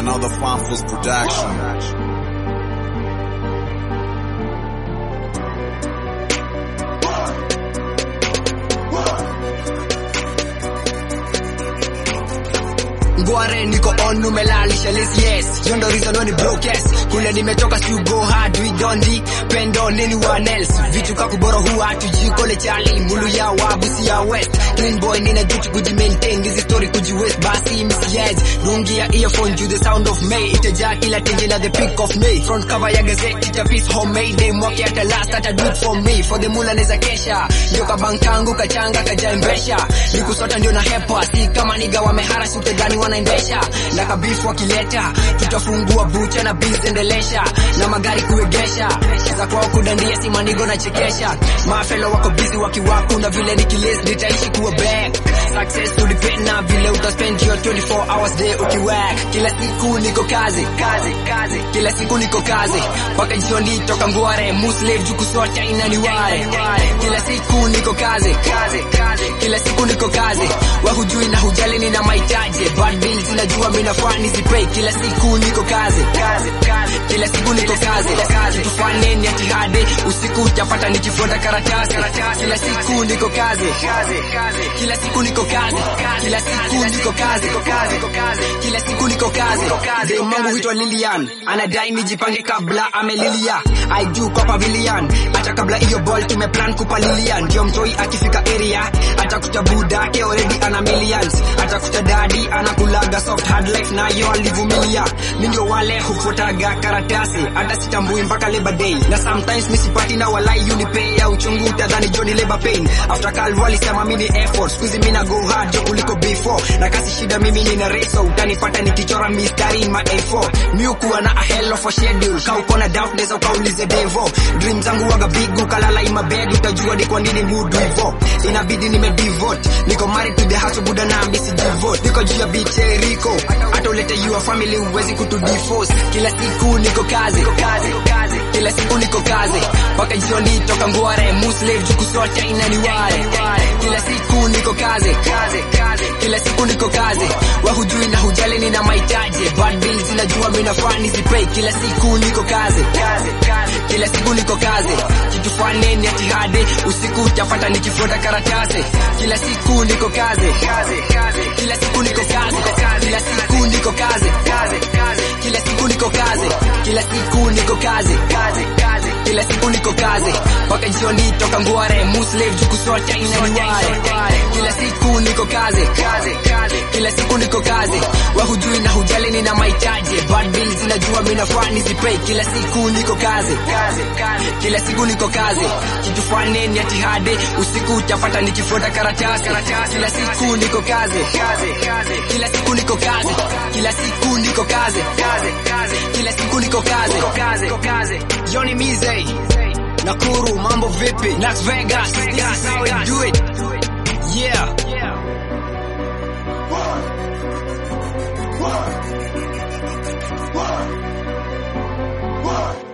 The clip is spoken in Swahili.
another Farmforce production. Ngware niko on numelalisha list yes Yo ndo reason when broke yes Kule nimetoka si go hard we don't depend on anyone else Vitu kakuboro huwa hatujikole chali Mulu ya wabu si ya west Clean boy nina duty kuji maintain This story kuji waste basi misjudge Dungi ya earphone to the sound of May Itajaa kila tenje na the peak of May Front cover ya gazette ita piece homemade Day mwaki hata last hata do it for me For the mula neza kesha Yo kabankangu kachanga kajaembesha Nikusota ndio na hepa Si kama niga wamehara si utedhani wanaendesha na kabifu wakileta tutafungua bucha na biz endelesha na magari kuegesha za kwao kudandia si manigo na chekesha mafelo wako busy wakiwaku na vile nikilist nitaishi kuwa back success to depend na vile utaspend your 24 hours day ukiwork kila siku niko kazi kazi kazi kila siku niko kazi mpaka jioni toka ngware muslim jukusota inaniware kila siku niko kazi kazi kazi kila siku niko kazi wahujui na hujali nina mahitaji bad bills najua mimi nafaa nizipay kila siku niko kazi kazi kazi kila siku niko kazi kazi tufanye ni jihadi usiku utapata nikifuata karatasi kila siku niko kazi kazi kazi kila siku niko kazi kila siku niko kazi kazi kila siku niko kazi de Mungu huitwa Lilian anadai nijipange kabla amelilia I do kwa pavilion hata kabla hiyo ball tumeplan kupalilia ndio mtoi akifika area atakuta buda ke already ana millions atakuta dadi anakulaga soft hard life nayo alivumilia mi ndio wale hufuataga karatasi hata sitambui mpaka labor day na sometimes misipati na walai unipay ya uchungu utadhani joni labor pain after calvo walisema mimi ni effort squeeze mimi na go hard jo kuliko before na kasi shida mimi nina reso utanipata nikichora mistari in my A4 mi ukuwa na a hell of a schedule ka uko na doubt neza ukaulize devo dream zangu waga big ukalala in my bed utajua ni kwa nini mood hivyo inabidi nimedevote niko married to the hustle buda na misi devote niko juu ya beach Rico hata ulete your family uwezi kutu divorce kila siku niko kazi kazi kazi kila siku niko kazi mpaka jioni toka ngware muslim jukusota inaniware kila siku niko kazi kazi kazi kila siku niko kazi wahujui na hujali nina mahitaji bad bills najua mimi nafaa nizipay kila siku niko kazi kazi kazi kila siku niko kazi kitu fane ni jihadi usiku utapata nikifuata karatasi kila siku niko kazi kazi kazi kila siku niko kazi kila siku niko kazi kazi kazi kila siku niko kazi kila siku niko kazi kazi kazi kila siku niko kazi mpaka jioni toka ngware muslim jukusota inaniware kila siku niko kazi kazi kazi kila siku niko kazi wahujui na hujali nina mahitaji bad bills najua mimi nafaa nizipay kila siku niko kazi kazi kazi kila siku niko kazi kitu fane ni jihadi usiku utapata nikifuata karatasi kila siku niko kazi kazi kazi kila siku niko kazi kila siku niko kazi kazi kazi kila siku niko kazi kazi kazi Johnny Mize Nakuru mambo vipi Las Vegas this is how we do it